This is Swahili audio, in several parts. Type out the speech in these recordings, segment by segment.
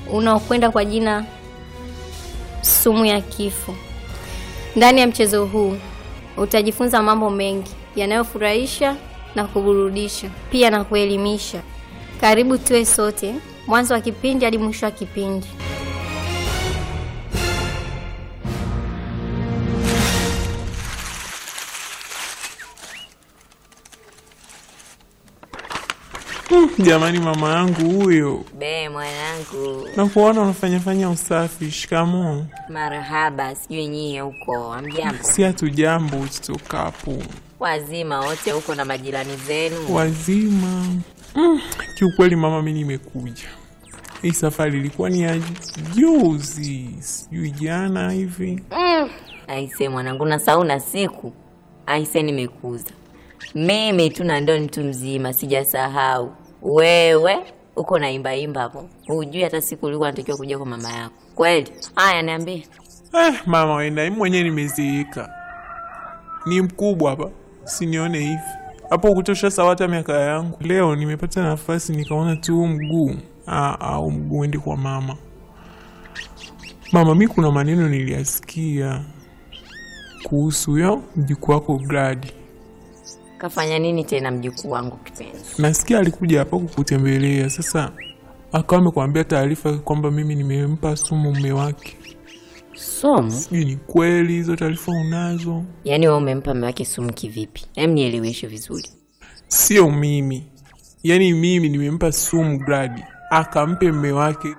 unaokwenda kwa jina sumu ya kifo. Ndani ya mchezo huu utajifunza mambo mengi yanayofurahisha na kuburudisha, pia na kuelimisha. Karibu tuwe sote mwanzo wa kipindi hadi mwisho wa kipindi. Jamani, mama yangu huyo, Be mwanangu, nakuona unafanyafanya usafi. Shikamoo. marahaba. Sijui nyie huko amjambo, Si hatu jambo tutokapo wazima wote huko na majirani zenu. wazima. Mm, kiukweli mama, mi nimekuja. Hii safari ilikuwa ni ya juzi, sijui jana hivi. Aise mwanangu, na sauna siku aise, nimekuza mimi tu na ndo mtu mzima, sijasahau wewe uko na imba imba hapo, hujui hata siku ulikuwa natakiwa kuja kwa mama yako kweli. Haya, niambie. Eh, mama wenda, mimi mwenyewe nimezeeka, ni mkubwa hapa, sinione hivi hapo kutosha sawata miaka yangu. Leo nimepata nafasi nikaona tu huu mguu Ah, au mguu endi kwa mama. Mama, mi kuna maneno niliyasikia kuhusu huyo mjukuu wako Gladi. Kafanya nini tena mjukuu wangu kipenzi? Nasikia alikuja hapa kukutembelea, sasa akawa amekwambia taarifa kwamba mimi nimempa sumu mume wake. Somo? Sijui ni kweli hizo taarifa unazo? Yaani wewe umempa mume wake sumu kivipi? Hem, nieleweshe vizuri. Sio mimi, yaani mimi nimempa sumu Gladi akampe mme wake.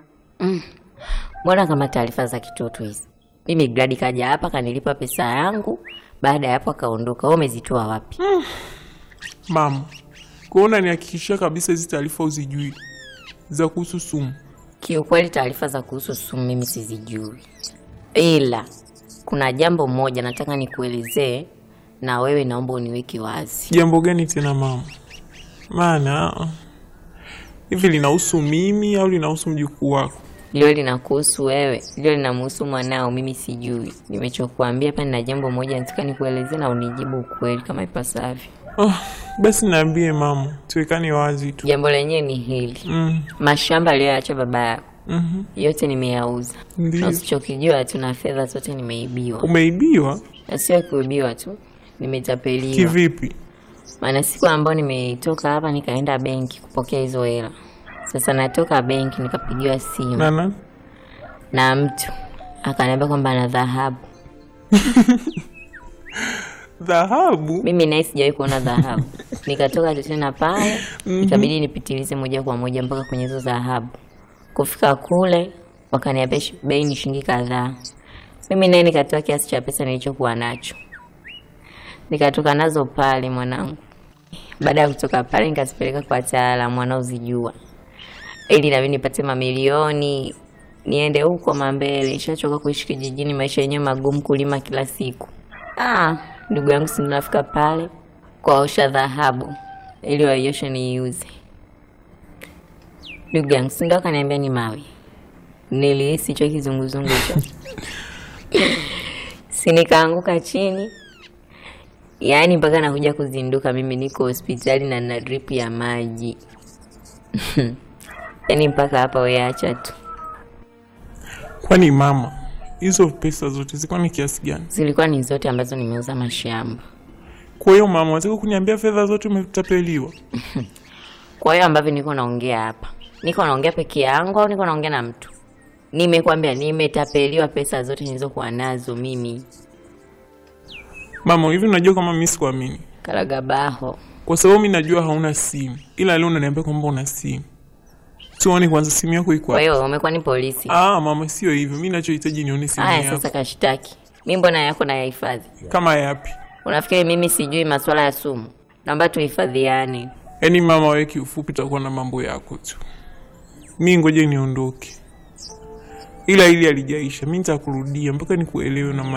Mbona kama taarifa za kitoto hizi? Mimi Gladi kaja hapa kanilipa pesa yangu, baada ya hapo akaondoka. Wewe umezitoa wapi? Mama, kuona nihakikishia kabisa hizi taarifa uzijui za kuhusu sumu. Kiukweli taarifa za kuhusu sumu mimi sizijui, ila kuna jambo moja nataka nikuelezee, na wewe naomba uniweke wazi. Jambo gani tena mama? Maana ah, hivi linahusu mimi au linahusu mjukuu wako? Lilo linakuhusu wewe, lilo linamhusu mwanao, mimi sijui. Nimechokuambia hapa, nina jambo moja nataka nikuelezee na unijibu ukweli kama ipasavyo. Ah, basi naambie mama, tuwekane wazi tu. Jambo lenyewe ni hili: Mm, mashamba aliyoacha baba yako mhm, yote nimeyauza, na Ndio. usichokijua tuna fedha zote nimeibiwa, Umeibiwa na sio kuibiwa tu, nimetapeliwa. kivipi? Maana siku ambayo nimetoka hapa nikaenda benki kupokea hizo hela, sasa natoka benki nikapigiwa simu Nana na mtu akaniambia kwamba ana dhahabu. dhahabu? Mimi naye sijawahi kuona dhahabu. Nikatoka tu tena pale, ikabidi nipitilize moja kwa moja mpaka kwenye hizo dhahabu. Kufika kule wakaniambia shi- bei ni shilingi kadhaa. Mimi naye nikatoa kiasi cha pesa nilichokuwa nacho, nikatoka nazo pale mwanangu. Baada ya kutoka pale, nikazipeleka kwa wataalamu wanaozijua, ili nami nipate mamilioni niende huko mambele. Nishachoka kuishi kijijini, maisha yenyewe magumu, kulima kila siku. Ah, ndugu yangu, si nafika pale kwaosha dhahabu ili waioshe niiuze. Ndugu yangu, si ndo akaniambia ni mawe. Nilihisi hicho kizunguzungu hicho, si nikaanguka chini, yaani mpaka nakuja kuzinduka mimi niko hospitali na na drip ya maji yaani mpaka hapa weacha tu. Kwani mama, hizo pesa zote zilikuwa ni kiasi gani? Zilikuwa ni zote ambazo nimeuza mashamba. Kwa hiyo mama, wataka kuniambia fedha zote umetapeliwa? Kwa hiyo ambavyo niko naongea hapa, niko naongea peke yangu au niko naongea na mtu? Nimekwambia nimetapeliwa pesa zote nilizokuwa nazo mimi. Mama, hivi unajua kama mimi sikuamini, Karagabaho, kwa sababu mimi najua hauna simu, ila leo unaniambia kwamba una simu. Tuone kwanza simu yako iko kwa wapi? hiyo umekuwa ni polisi? Ah, mama, sio hivyo. Mimi nachohitaji nione simu Haya, yako. sasa kashtaki mi, mbona yako na yahifadhi? Kama yapi? Unafikiri mimi sijui masuala ya sumu? Naomba tuhifadhiane. Yaani mama, wewe kiufupi utakuwa na mambo yako tu. Mi ngoja niondoke, ila ili alijaisha, mi nitakurudia mpaka nikuelewe na